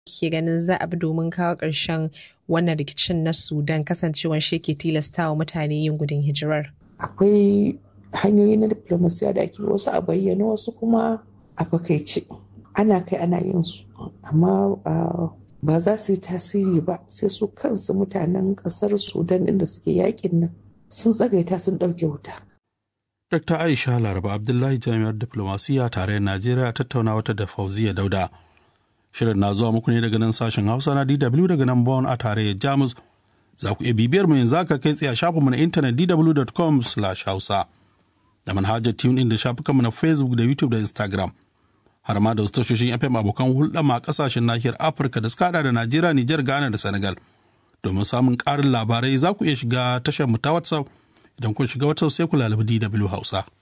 ke ganin za a bi domin kawo ƙarshen wannan rikicin na Sudan kasancewan shi ke tilastawa mutane yin gudun hijirar? Akwai hanyoyi na diplomasiya da ake wasu a bayyana wasu kuma a fakaice. Ana kai ana yin su, amma ba za su yi tasiri ba sai su kansu mutanen ƙasar Sudan inda suke yakin nan sun tsagaita sun ɗauke wuta. Dr. Aisha Laraba Abdullahi Jami'ar Diplomasiya tare Najeriya tattauna wata da Fauziya Dauda. Shirin na zuwa muku ne daga nan sashen Hausa na DW daga nan Bonn a tarayyar Jamus. Za ku iya bibiyar mu yanzu aka kai tsaye a shafinmu na intanet dw.com/hausa da manhajar tune da shafukanmu na Facebook da YouTube da Instagram. Har ma da wasu tashoshin FM abokan hulɗa ma ƙasashen nahiyar Afirka da suka hada da Najeriya, Nijar, Ghana da Senegal. Domin samun ƙarin labarai za ku iya shiga tashar mu ta WhatsApp idan kun shiga WhatsApp sai ku lalabi DW Hausa.